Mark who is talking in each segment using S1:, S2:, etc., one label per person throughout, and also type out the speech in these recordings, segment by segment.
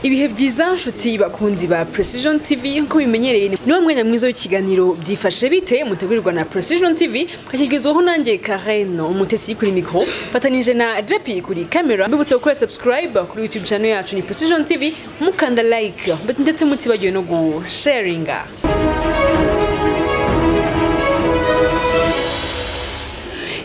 S1: ibihe byiza nshuti bakunzi ba precision tv nk'uko bimenyereye ni wo mwanya mwiza w'ikiganiro byifashe bite mutegurirwa na precision tv mukakigezwaho nanjye kareno umutesi kuri mikoro mfatanije na jepi kuri kamera mbibutse gukora subscribe kuri youtube channel yacu ni precision tv mukanda like ndetse mutibagiwe no gusharinga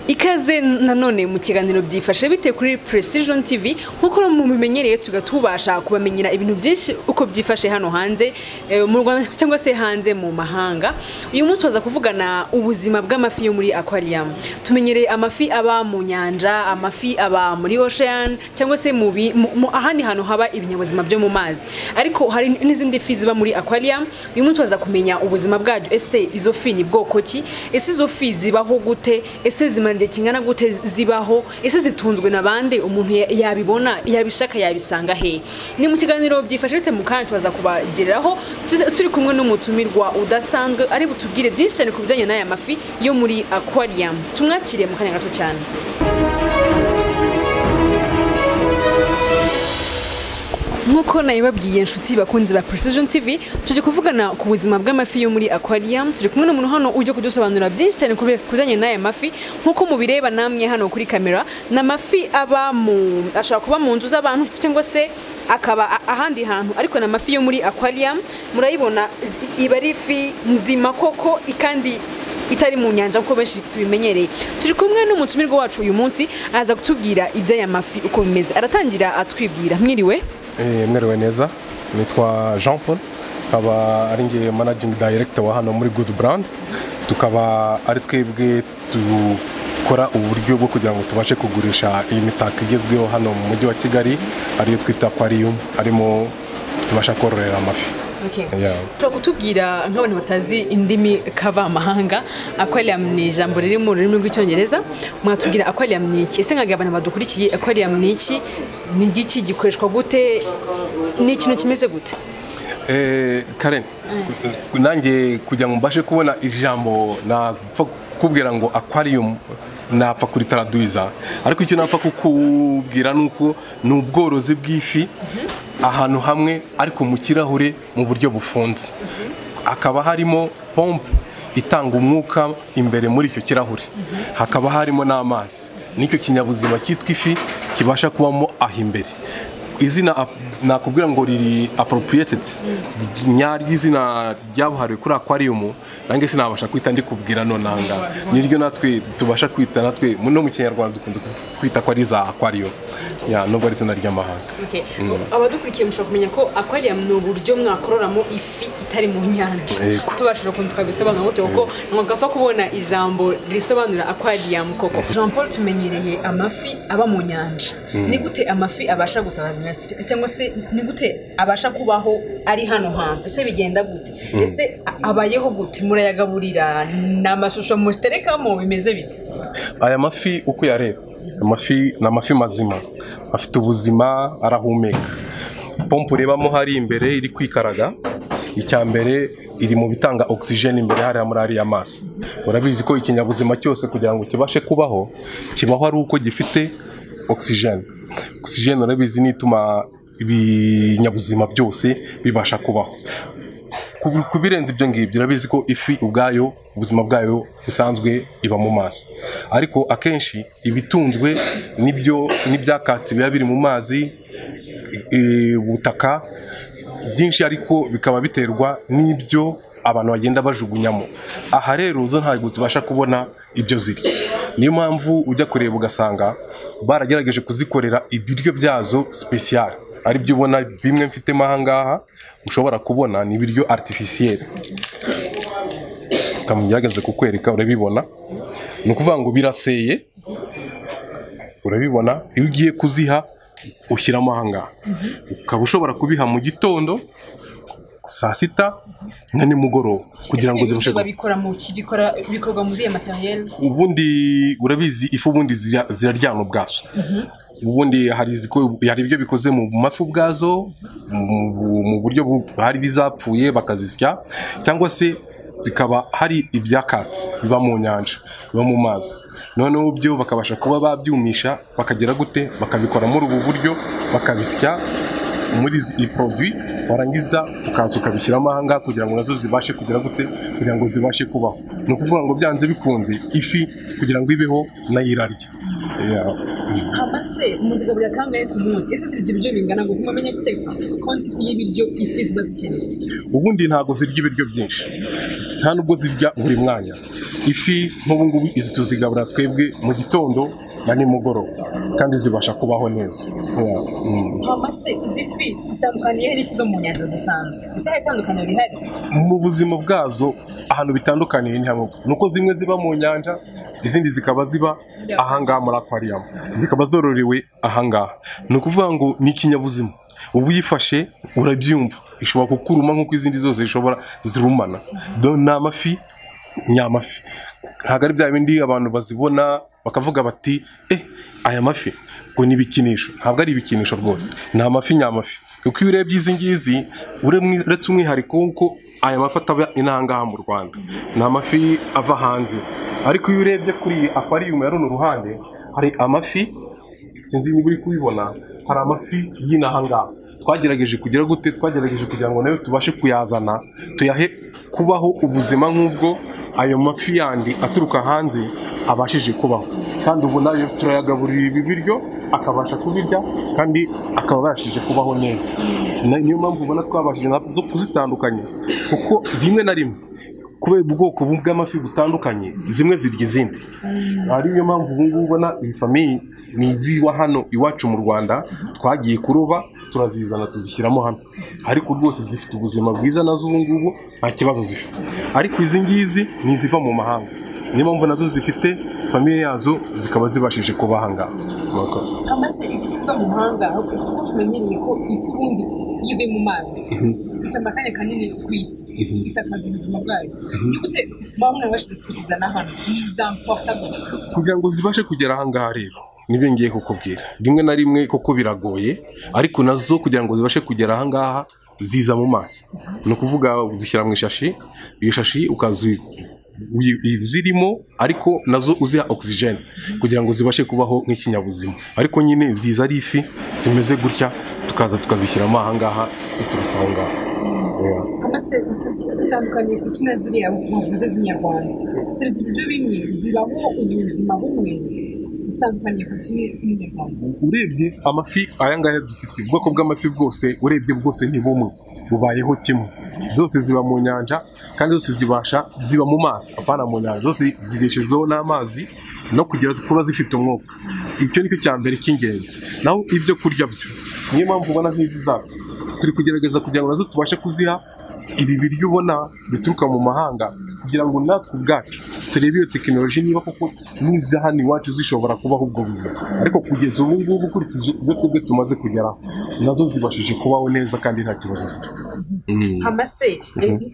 S1: ikaze nanone mu kiganiro byifashe bite kuri precision tv nk'uko mubimenyereye tuba tubasha kubamenyera ibintu byinshi uko byifashe hano hanze eh, mu rwanda cyangwa se hanze mu mahanga uyu munsi waza kuvugana ubuzima bw'amafi yo muri aquarium tumenyereye amafi aba mu nyanja amafi aba muri ocean cyangwa se mu bi- mu- mu- ahandi hantu haba ibinyabuzima byo mu mazi ariko hari n'izindi fi ziba muri aquarium uyu munsi waza kumenya ubuzima bwabyo ese izo fi ni bwoko ki ese izo fi zibaho gute ese zimara igihe kingana gute zibaho ese zitunzwe na bande umuntu ya- yabibona yabishaka yabisanga he ni mu kiganiro byifashe bite mu kanya tubaza kubageraho Tuse- turi kumwe n'umutumirwa udasanzwe ari butubwire byinshi cyane ku bijyanye n'aya mafi yo muri aquarium tumwakire mu kanya gato cyane nk'uko nabibabwiye inshuti bakunzi ba precision tv tujya kuvugana ku buzima bw'amafi yo muri aquarium turi kumwe n'umuntu hano ujya kudusobanurira byinshi cyane ku bijyanye n'aya mafi nk'uko mubireba namwe hano kuri kamera ni amafi aba mu ashobora kuba mu nzu z'abantu cyangwa se akaba a- ahandi hantu ariko ni amafi yo muri aquarium murayibona zi- iba ari ifi nzima koko kandi itari mu nyanja kuko benshi tubimenyereye turi kumwe n'umutumirwa wacu uyu munsi aza kutubwira iby'aya mafi uko bimeze aratangira atwibwira mwiriwe
S2: Eh, mwiriwe neza nitwa jean paul nkaba ari nge managing director wa hano muri good brand tukaba ari twebwe dukora uburyo bwo kugira ngo tubashe kugurisha iyi mitako igezweho hano mu mujyi wa kigali ariyo twita aquarium arimo tubasha kororera amafi Yeah.
S1: ushobora kutubwira nk'abantu batazi indimi kavamahanga aquarium ni ijambo riri mu rurimi rw'icyongereza mwatubwira aquarium ni iki ese nkagira abantu badukurikiye aquarium ni iki ni igiki gikoreshwa gute ni ikintu kimeze gute
S2: Eh, Karen nanjye kugira ngo mbashe kubona ijambo napfa kukubwira ngo aquarium napfa kuritaraduiza ariko icyo napfa kukubwira ni uko ni ubworozi bw'ifi ahantu hamwe ariko mu kirahure mu buryo bufunze hakaba harimo pompe itanga umwuka imbere muri icyo kirahure hakaba harimo n'amazi nicyo kinyabuzima cyitwa ifi kibasha kubamo aho imbere izina ap- nakubwira ngo riri appropriated nyary'izina ryabuhariwe kuri aquarium nange sinabasha kwita ndikubwira nonanga niryo natwe tubasha kwita natwe no mu kinyarwanda dukunze kwita ko ari za aquarium ya nubwo ari izina ry'amahanga
S1: abadukurikiye mushobora kumenya ko aquarium ni uburyo mwakororamo ifi itari mu nyanja
S2: Yego.
S1: tubashije ukuntu twabisobanura gutyo kuko ntabwo gapfa kubona ijambo risobanura aquarium koko jean paul tumenyereye amafi aba mu nyanja ni gute amafi abasha gusabana cyangwa se ni gute abasha kubaho ari hano hantu ese bigenda gute ese a- abayeho gute murayagaburira ni amashusho muterekamo bimeze bite
S2: aya mafi uko yareba amafi ni amafi mazima afite ubuzima arahumeka pompe urebamo hari imbere iri kwikaraga icya mbere iri mu bitanga ogisijeni imbere hariya muri ariya mazi urabizi ko ikinyabuzima cyose kugira ngo kibashe kubaho kibaho ari uko gifite ogisijeni ogisijeni urabizi ni ituma ibinyabuzima byose bibasha kubaho Ku- ku birenze ibyo ngibyo urabizi ko ifi ubwayo ubuzima bwayo busanzwe iba mu mazi ariko akenshi ibitunzwe n'ibyo n'ibyakatsi biba biri mu mazi i- ubutaka byinshi ariko bikaba biterwa n'ibyo abantu bagenda bajugunyamo aha rero zo ntabwo tubasha kubona ibyo zirya niyo mpamvu ujya kureba ugasanga baragerageje kuzikorera ibiryo byazo sipesiyare ari byo ubona bimwe mfitemo ahangaha ushobora kubona ni ibiryo aritifisiyeri kamugerageze kukwereka urabibona ni ukuvuga ngo biraseye urabibona iyo ugiye kuziha ushyiramo ahangaha ukaba ushobora kubiha mu gitondo saa sita na nimugoroba kugira ngo zibashe
S1: Ese
S2: gukura
S1: babikora mu ki Bikora- bikorwa muri iyo materiel
S2: ubundi urabizi ifu ubundi zirya- ziraryana ubwazo ubundi hari iziko- hari ibyo bikoze mu mafi ubwazo mu- mu- mu buryo bu- hari ibizapfuye bakazisya cyangwa se zikaba hari ibyakatsi biba mu nyanja biba mu mazi noneho byo bakabasha kuba babyumisha bakagera gute bakabikoramo ubu buryo bakabisya muri iyi poroduwi warangiza ukaza ukabishyiramo aha ngaha kugira ngo nazo zibashe kugira gute kugira ngo zibashe kubaho ni ukuvuga ngo byanze bikunze ifi kugira ngo ibeho nayo irarya Yeah.
S1: hama se muzigaburira kangahe ku munsi ese zirya ibiryo bingana ngo mumenye gute kontiti y'ibiryo ifi ziba zikeneye
S2: ubundi ntabwo zirya ibiryo byinshi nta nubwo zirya buri mwanya ifi nk'ubu ngubu izi tuzigabura twebwe mu gitondo na nimugoroba kandi zibasha kubaho neza Yeah. Mm.
S1: hama se izi fi zitandukaniye he n'ifi zo mu nyanja zisanzwe ese hari itandukaniro rihari
S2: mu buzima bwazo ahantu bitandukaniye ni hamwe gusa nuko zimwe ziba mu nyanja izindi zikaba ziba ahangaha muri akwariyamu zikaba zororewe ahangaha ni ukuvuga ngo ni ikinyabuzima uba uyifashe urabyumva ishobora kukuruma nk'uko izindi zose zishobora zirumana Do- ni amafi ni amafi ntabwo ari bya bindi abantu bazibona bakavuga bati eh aya mafi ngo ni ibikinisho ntabwo ari ibikinisho rwose ni amafi ni amafi kuko iyo urebye izi ngizi uremwe- uretse umwihariko w'uko aya mafi ataba inahangaha mu rwanda ni amafi ava hanze ariko iyo urebye kuri iyi aquarium ya runo ruhande hari amafi sinzi niba uri kubibona hari amafi y'inahangaha twagerageje kugira gute twagerageje kugira ngo nayo tubashe kuyazana tuyahe kubaho ubuzima nk'ubwo ayo mafi yandi aturuka hanze abashije kubaho kandi ubu nayo turayagaburira ibi biryo akabasha kubirya kandi akaba abashije kubaho neza Na- niyo mpamvu ubona twabashije na zo kuzitandukanya kuko rimwe na rimwe kubera ubwoko bw'amafi butandukanye zimwe zirya izindi ari niyo mpamvu ubu ngubu ubona iyi famiye ni iziba hano iwacu mu rwanda twagiye kuroba turazizana tuzishyiramo hano ariko rwose zifite ubuzima bwiza nazo ubu ngubu nta kibazo zifite ariko izi ngizi ni iziva mu mahanga niyo mpamvu nazo zifite famiye yazo zikaba zibashije kuba aha ngaha Murakoze.
S1: hama se izi fi ziba mu mahanga kuko tumenyereye ko ifi ubundi iyo ivuye mu mazi itamba akanya kanini ku isi itakaza ubuzima bwayo ni gute muba mwabashije kuzizana hano zamufata gute
S2: kugira ngo zibashe kugera ahangaha rero nibyo ngiye kukubwira rimwe na rimwe koko biragoye ariko nazo kugira ngo zibashe kugera ahangaha ziza mu mazi ni ukuvuga uzishyira mu ishashi iyo shashi ukazi zirimo ariko nazo uziha ogisijeni kugira ngo zibashe kubaho nk'ikinyabuzima ariko nyine ziza ari ifi zimeze gutya tukaza tukazishyiramo ahangaha ziturutse aho ngaho Yeah.
S1: hano se zitandukanye ku kina ziriya bavuze z'inyarwanda zirya ibiryo bimwe zibaho ubuzima bumwe zitandukanye ku kindi n'inyarwanda
S2: urebye amafi aya ngaya dufite ubwoko bw'amafi bwose urebye bwose ni bumwe bubayeho kimwe zose ziba mu nyanja kandi zose zibasha ziba mu mazi apana mu nyanja zose zigeshejweho n'amazi no kugira kuba zifite umwuka icyo nicyo cya mbere cy'ingenzi naho ibyo kurya byo niyo mpamvu ubona nk'izi zacu turi kugerageza kugira ngo nazo tubashe kuziha ibi biryo ubona bituruka mu mahanga kugira ngo natwe ubwacu turebe iyo tekinoloji niba koko n'iza hano iwacu zishobora kubaho ubwo buzima ariko kugeza ubu ngubu ukurikije ibyo twebwe tumaze kugeraho nazo zibashije kubaho neza kandi nta kibazo zifite
S1: hama se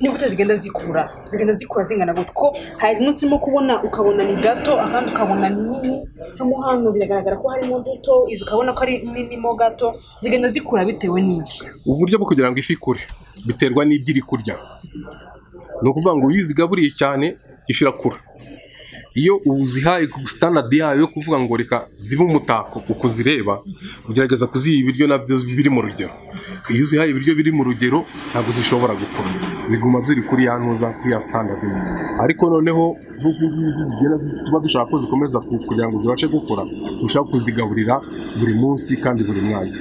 S1: n'ubuto zigenda zikura zigenda zikura zingana gutya ko hari tumwe turimo kubona ukabona ni gato akandi ukabona ni nini hano hano biragaragara ko harimo duto izo ukabona ko ari nini mo gato zigenda zikura bitewe n'iki
S2: uburyo bwo kugira ngo ifi ikure biterwa n'ibyo iri kurya ni ukuvuga ngo iyo uzigaburiye cyane ifi irakura iyo uzihaye ku sitanadi yayo yo kuvuga ngo reka zibe umutako uko uzireba ugerageza kuziha ibiryo nabyo biri mu rugero iyo uzihaye ibiryo biri mu rugero ntabwo zishobora gukura ziguma ziri kuri ya ntuza kuri ya sitanadi imwe ariko noneho nk'izi ngizi zigera zi- tuba dushaka ko zikomeza ku- kugira ngo zibashe gukura dushaka kuzigaburira buri munsi kandi buri mwanya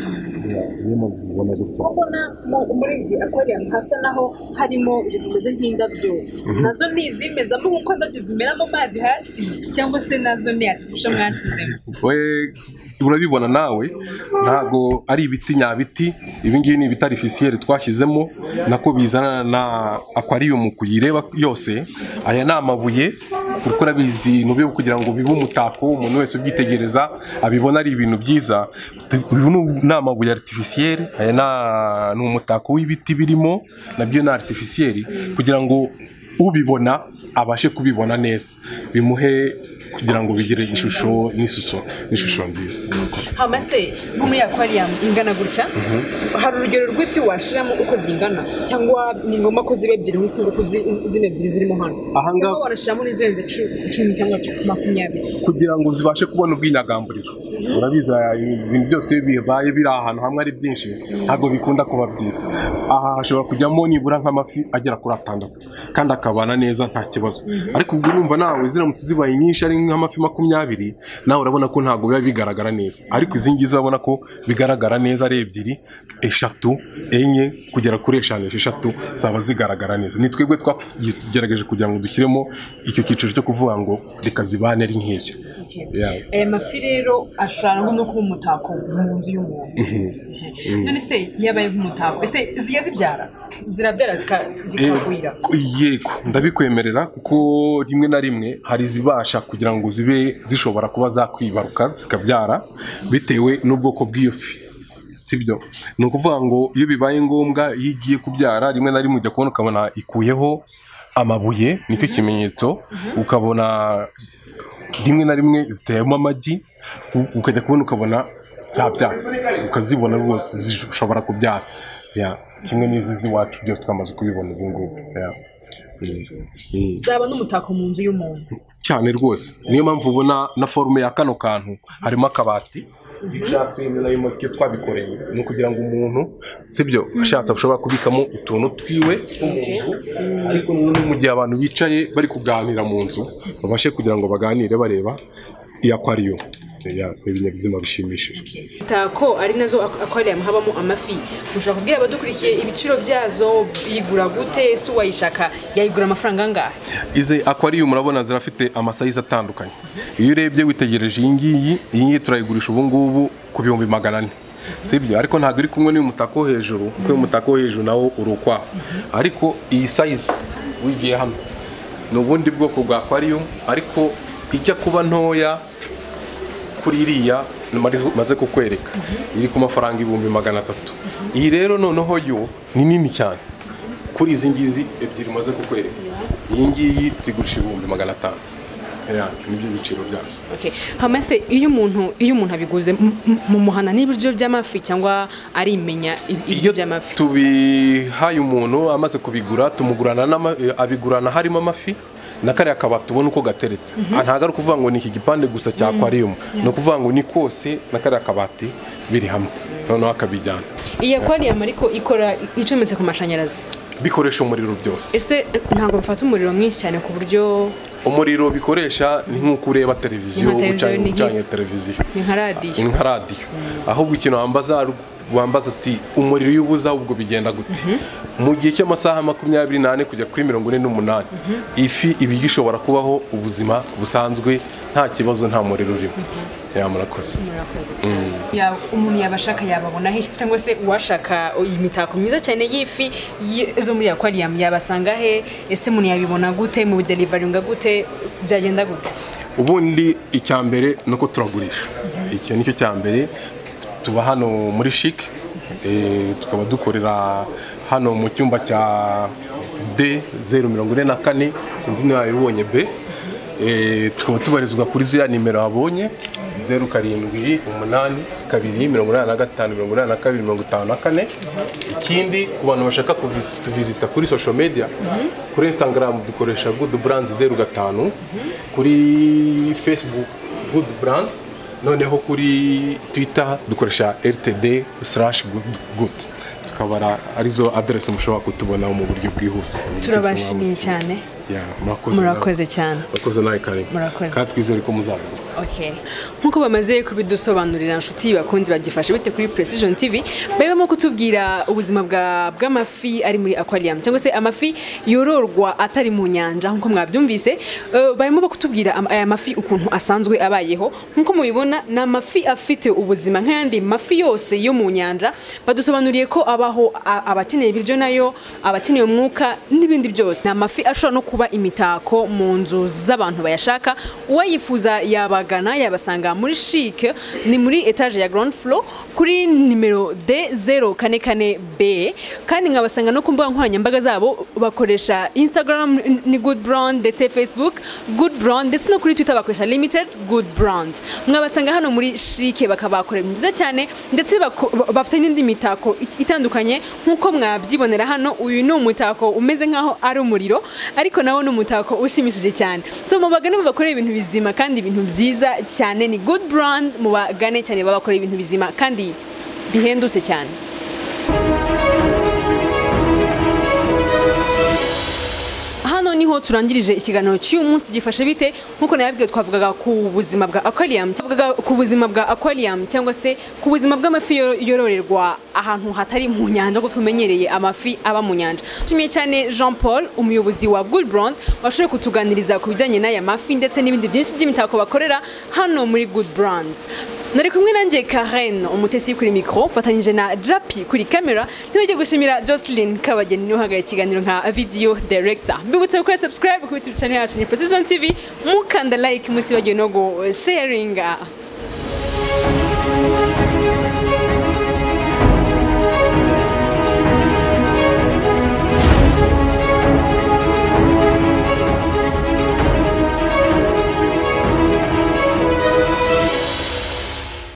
S2: niyo mpamvu zibona gutya
S1: ko mbona mu- muri izi akwariyamu hasa naho harimo ibintu bimeze nk'indabyo nazo ni izimezamo nk'uko indabyo zimera mu mazi hasi cyangwa se nazo ni atifusha mwashizemo
S2: we urabibona nawe ntabwo ari ibiti nyabiti ibingibi ni ibiti arifisiyeri twashyizemo nako bizana na akwariyomu kuyireba yose aya ni amabuye kuko urabizi ni uburyo bwo kugira ngo bibe umutako umuntu wese ubyitegereza abibona ari ibintu byiza uyu ni- ni amabuye aritifisiyeri aya ni- ni umutako w'ibiti birimo nabyo ni aritifisiyeri kugira ngo ubibona abashe kubibona neza bimuhe kugira ngo bigire ishusho n'ishusho n'ishusho nziza
S1: hamase nko muri aquarium ingana gutya hari urugero rw'ifi washiramo uko zingana cyangwa ni ngombwa ko ziba ebyiri nk'uko nguko zi- zino ebyiri zirimo hano
S2: Aha ngaha-
S1: cyangwa wanashyiramo n'izirenze cu- cumi cyangwa makumyabiri
S2: kugira ngo zibashe kubona ubwinyagamburiro urabizi aya- ibintu byose iyo bibaye biri ahantu hamwe ari byinshi ntabwo bikunda kuba byiza aha hashobora kujyamo nibura nk'amafi agera kuri atandatu kandi akabana neza nta kibazo ariko ubwo urumva nawe ziramutse zibaye nyinshi ari nk'amafi makumyabiri nawe urabona ko ntabwo biba bigaragara neza ariko izi ngizi urabona ko bigaragara neza ari ebyiri eshatu enye kugera kuri eshanu esheshatu zaba zigaragara neza ni twebwe twagerageje kugira ngo dushyiremo icyo cyiciro cyo kuvuga ngo reka zibane ari nk'icyo Yeah.
S1: aya mafi rero ashobora no kuba umutako mu nzu y'umuntu none se yabaye nk'umutako ese zijya zibyara zirabyara zika- zikagwira
S2: Ku- yego ndabikwemerera kuko rimwe na rimwe hari izibasha kugira ngo zibe zishobora kuba zakwibaruka zikabyara bitewe n'ubwoko bw'iyo fi sibyo ni ukuvuga ngo iyo bibaye ngombwa iyo igiye kubyara rimwe na rimwe ujya kubona ukabona ikuyeho amabuye nicyo kimenyetso ukabona rimwe na rimwe ziteyemo amagi u- ukajya kubona ukabona zabyara ukazibona rwose zishobora kubyara Yeah. kimwe n'izi z'iwacu byose twamaze kubibona ubu ngubu Yeah. Mm.
S1: zaba n'umutako mu nzu y'umuntu
S2: cyane rwose niyo mpamvu ubona na forume ya kano kantu harimo akabati ushatse iyo nayo mosike twabikoreye ni ukugira ngo umuntu sibyo ashatse ashobora kubikamo utuntu twiwe tw'umuntu ariko noneho mu gihe abantu bicaye bari kuganira mu nzu babashe kugira ngo baganire bareba iyo akwariyo Yeah, ni ibinyabuzima bishimishije
S1: imitako ari nazo ak- aquarium habamo amafi mushobora kubwira abadukurikiye ibiciro byazo yigura gute ese uwayishaka yayigura amafaranga angahe
S2: izi aquarium urabona zirafite amasayizi atandukanye iyo urebye witegereje iyi ngiyi iyi ngiyi turayigurisha ubu ngubu ku bihumbi magana ane sibyo ariko ntabwo iri kumwe n'uyu mutako wo hejuru kuko uyu mutako wo hejuru nawo uri ukwawo ariko iyi sayizi wigiye hano ni ubundi bwoko bwa aquarium ariko ijya kuba ntoya kuri iriya marizo- maze kukwereka iri ku mafaranga ibihumbi magana atatu iyi rero noneho yo ni nini cyane kuri izi ngizi ebyiri maze kukwereka iyi ngiyi tuyigurisha ibihumbi magana atanu Yeah, nibyo biciro byazo
S1: Okay. hamase iyo umuntu iyo umuntu abiguze m- m- mumuhana n'ibiryo by'amafi cyangwa arimenya ib- ibiryo by'amafi
S2: tubihaye umuntu amaze kubigura tumugurana n'ama- eh, abigurana harimo amafi na kariya kabati ubona uko gateretse Ah, ntabwo ari ukuvuga ngo ni iki gipande gusa cya aquarium ni ukuvuga ngo ni kose na kariya kabati biri hamwe noneho akabijyana
S1: iyi aquarium ariko ikora icometse ku mashanyarazi
S2: bikoresha umuriro byose
S1: ese ntabwo bifata umuriro mwinshi cyane ku buryo
S2: umuriro bikoresha ni nk'uko ureba televiziyo
S1: Nka televiziyo
S2: ucanye
S1: ni nki-
S2: ucanye televiziyo
S1: ni nka radiyo
S2: ni nka radiyo ahubwo ikintu wambaza wambaza ati umuriro iyo ubuze ahubwo bigenda gute mu gihe cy'amasaha makumyabiri n'ane kujya kuri mirongo ine n'umunani ifi iba igishobora kubaho ubuzima busanzwe nta kibazo nta muriro urimo yamurakoze
S1: Murakoze cyane. Ya- umuntu yabashaka yababona he cyangwa se uwashaka imitako myiza cyane y'ifi yi- zo muri aquarium yabasanga he ese umuntu yabibona gute mu delivaringa gute byagenda gute
S2: ubundi icya mbere ni uko turagurisha iki nicyo cya mbere tuba hano muri shike eh, tukaba dukorera hano mu cyumba cya d zeru mirongo ine na kane sinzi niba yabibonye b Eh, tukaba tubarizwa kuri ziriya nimero wabonye zeru karindwi umunani kabiri mirongo inani na gatanu mirongo inani na kabiri mirongo itanu na kane ikindi ku bantu bashaka kuvi- kutuvizita kuri social media kuri instagram dukoresha good brand zeru gatanu kuri facebook good brand noneho kuri twitter dukoresha rtd slash good good tukaba ari- arizo aderesi mushobora kutubonaho mu buryo bwihuse
S1: turabashimiye cyane
S2: Yeah, murakoze nawe.
S1: murakoze cyane
S2: murakoze nawe karibu
S1: Murakoze.
S2: kandi twizere ko muzaza
S1: Okay. nk'uko bamaze kubidusobanurira inshuti bakunzi bagifashe bite kuri precision tv barimo kutubwira ubuzima bwa- bw'amafi ari muri aquarium cyangwa se amafi yororwa atari mu nyanja nk'uko mwabyumvise Eh, barimo bakutubwira am- aya mafi ukuntu asanzwe abayeho nk'uko mubibona ni amafi afite ubuzima nk'ayandi mafi yose yo mu nyanja badusobanuriye ko abaho a- abakeneye ibiryo nayo abakeneye umwuka n'ibindi byose ni amafi ashobora no kuba kuba imitako mu nzu z'abantu bayashaka uwayifuza yabagana yabasanga muri shike ni muri etaje ya ground floor kuri nimero d 044 b kandi nkabasanga no ku mbuga nkoranyambaga zabo bakoresha instagram ni good brand ndetse facebook good brand ndetse no kuri twitter bakoresha limited good brand mwabasanga hano muri shike bakaba bakora ibintu byiza cyane ndetse bako- ba- bafite n'indi mitako it- itandukanye nk'uko mwabyibonera hano uyu ni umutako umeze nk'aho ari umuriro ariko nawo ni umutako ushimishije cyane so mubagane mubakore ibintu bizima kandi ibintu byiza cyane ni good brand mubagane cyane babakora ibintu bizima kandi bihendutse cyane hano niho turangirije ikiganiro cy'uyu munsi gifashe bite nk'uko nababwiye twavugaga ku buzima bwa aquarium twavugaga ku buzima bwa aquarium cyangwa se ku buzima bw'amafi yoro- yororerwa ahantu hatari mu nyanja kuko tumenyereye amafi aba mu nyanja tumiye cyane Jean Paul umuyobozi wa Good Brand washoboye kutuganiriza ku bijyanye n'aya mafi ndetse n'ibindi byinshi by'imitako bakorera hano muri Good Brand nari kumwe nanjye Karen umutesi kuri mikoro mfatanyije na Japi kuri kamera ntibajye gushimira Jocelyn Kabageni niwe uhagarariye ikiganiro nka video director mbibutse gukora subscribe ku YouTube channel yacu ni Precision TV mukanda like mutibagiwe no gu sharinga